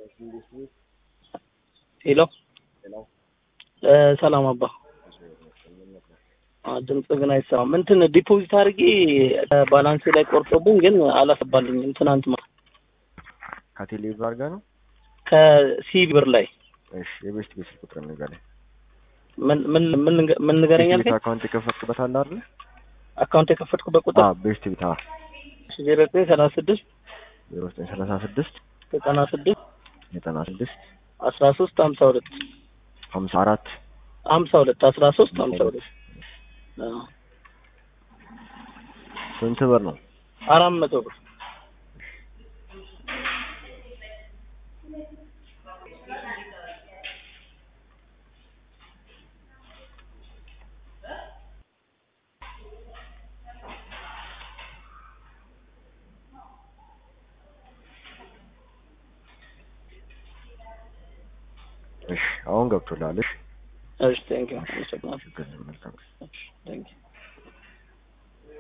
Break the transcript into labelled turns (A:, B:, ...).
A: ሄሎ ሰላም አባ ድምጽ ግን አይሰማም። እንትን ዲፖዚት አድርጌ ባላንስ ላይ ቆርጦብኝ ግን አላሰባልኝም። ትናንት ማለት
B: ከቴሌ ብር ጋር ነው።
A: ከሲቢ ብር ላይ
B: እሺ፣ የቤስት ቤት ስልክ ቁጥር ንገረኝ።
A: ምን ምን ምን ንገ- ምን ንገረኝ
B: ቤት
A: አልከኝ?
B: አካውንት የከፈትክበት አለ አይደል?
A: አካውንት የከፈትኩበት ቁጥር
B: አዎ፣ ቤስት ቤት አዎ፣
A: ዜሮ ዘጠኝ ሰላሳ ስድስት
B: ዜሮ ዘጠኝ ሰላሳ ስድስት
A: ዘጠና ስድስት
B: ዘጠና ስድስት
A: አስራ ሶስት ሀምሳ ሁለት
B: ሀምሳ አራት
A: ሀምሳ ሁለት አስራ ሶስት ሀምሳ ሁለት አዎ።
B: ስንት ብር ነው?
A: አራት መቶ ብር
B: እሺ፣ አሁን ገብቶልሃል። እሺ፣
A: እሺ ቴንኪው አመሰግናለሁ
B: ችግር የለም። መልካም
A: እሺ ቴንኪው